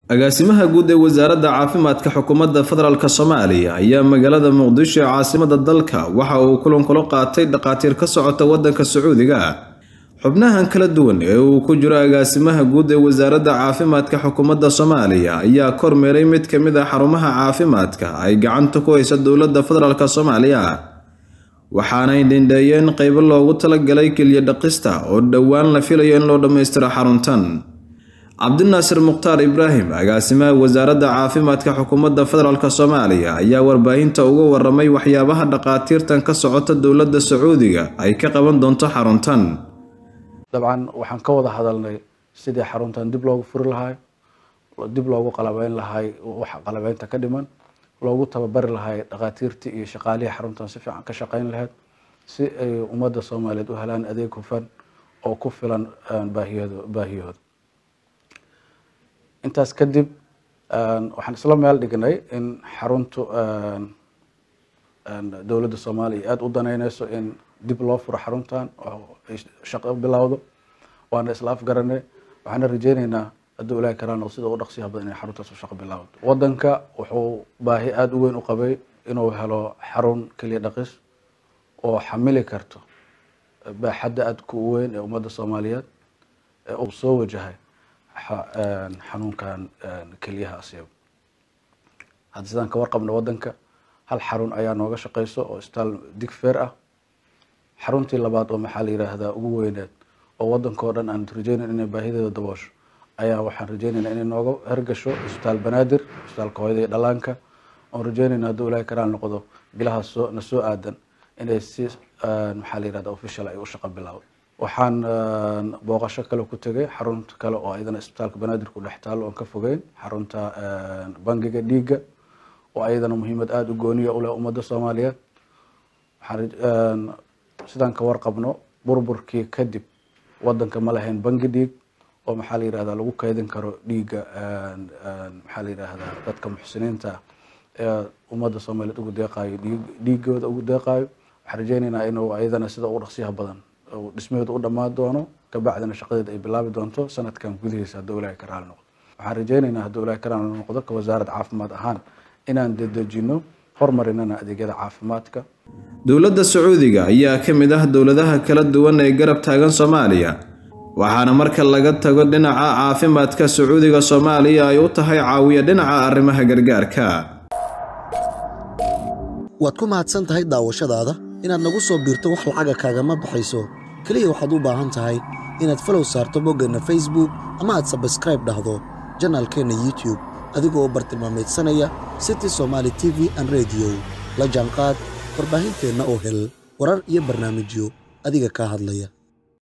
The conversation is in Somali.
agaasimaha guud ee wasaaradda caafimaadka xukuumadda federaalk soomaaliya ayaa magaalada muqdisho ee caasimada dalka waxa uu kulan kula qaatay dhakhaatiir ka socota waddanka sacuudiga xubnahan kala duwan ee uu ku jiro agaasimaha guud ee wasaaradda caafimaadka xukuumadda soomaaliya ayaa kormeeray mid ka mid ah xarumaha caafimaadka ay gacanta ku haysa dowladda federaalk soomaaliya waxaanay dhindheeyeen qeybo loogu talagalay keliya dhaqista oo dhowaan la filayo in loo dhammaystiro xaruntan cabdinaasir mukhtaar ibraahim agaasimaha wasaaradda caafimaadka xukuumadda federaalk soomaaliya ayaa warbaahinta uga waramay waxyaabaha dhakhaatiirtan ka socota dowladda sacuudiga ay ka qaban doonto xaruntan dabcan waxaan ka wada hadalnay sidii xaruntan dib loogu furi lahay dib loogu qalabeyn lahay wax qalabeynta ka dhiman loogu tababari lahay dhakhaatiirtii iyo shaqaalihii xaruntan si fiican ka shaqeyn lahayd si ay ummadda soomaaliyeed u helaan adeeg hufan oo ku filan baahiyado baahiyahooda intaas kadib waxaan isla meel dhignay in xaruntu dowladda soomaaliya aada u daneyneyso in dib loo furo xaruntan oo ay shaqo bilowdo waana isla afgaranay waxaana rajeyneynaa hadduu ilaahi karaan sida u dhaqsiyaha badan inay xaruntaas u shaqo bilowdo wadanka wuxuu baahi aada u weyn u qabay inuu helo xarun keliya dhaqis oo xamili karto baaxadda aada ku weyn ee ummadda soomaaliyeed ee uu soo wajahay xanuunkan keliyaha asiib hadda sidaan ka warqabna wadanka hal xarun ayaa nooga shaqeyso oo isbitaal digfeer ah xaruntii labaad oo maxaa la yiraahdaa ugu weyneed oo wadankao dhan aan rajeyneyn inay baahideeda daboosho ayaa waxaan rajeyneynaa inay nooga hergasho isbitaal banaadir isbitaalka hooyada iyo dhalaanka oon rajeyneyna hadduu ilaahi karaan noqdo bilaha soo na soo aadan inay si maxaa la yirahda official ay u shaqo bilaabo waxaan booqasho kale ku tegay xarunta kale oo ayadana isbitaalka banaadir ku dhex taalo oon ka fogeyn xarunta bangiga dhiigga oo ayadana muhiimad aada u gooniya u leh ummadda soomaaliyeed waxaan sidaan ka warqabno burburkii kadib wadanka ma lahayn bangi dhiig oo maxaa la yirahdaa lagu kaydin karo dhiigga maxaa la yirahdaa dadka muxsiniinta ee ummadda soomaaliyeed ugu deeqaayo dhiig dhiigooda ugu deeqaayo waxaan rajeyneynaa inuu ayadana sida ugu dhaqsiyaha badan dhismaheedu u dhammaan doono kabacdina shaqadeeda ay bilaabi doonto sanadkan gudihiisa hadduu ilaahi ka raali noqdo waxaan rajeyneynaa hadduu ilaahi ka raali noqdo ka wasaaradda caafimaad ahaan inaan dedejino horumarinana adeegyada caafimaadka dowladda sacuudiga ayaa ka mid ah dowladaha kala duwan ee garab taagan soomaaliya waxaana marka laga tago dhinaca caafimaadka sacuudiga soomaaliya ay u tahay caawiya dhinaca arrimaha gargaarka waad ku mahadsan tahay daawashadaada inaad nagu soo biirto wax lacaga kaagama baxayso keliya waxaad u baahan tahay inaad falow saarto boggeenna facebook ama aad sabskraib dhahdo janaalkeenna youtube adigoo bartilmaamaydsanaya city somaali t v an rediyo la jaanqaad warbaahinteenna oo hel warar iyo barnaamijyo adiga kaa hadlaya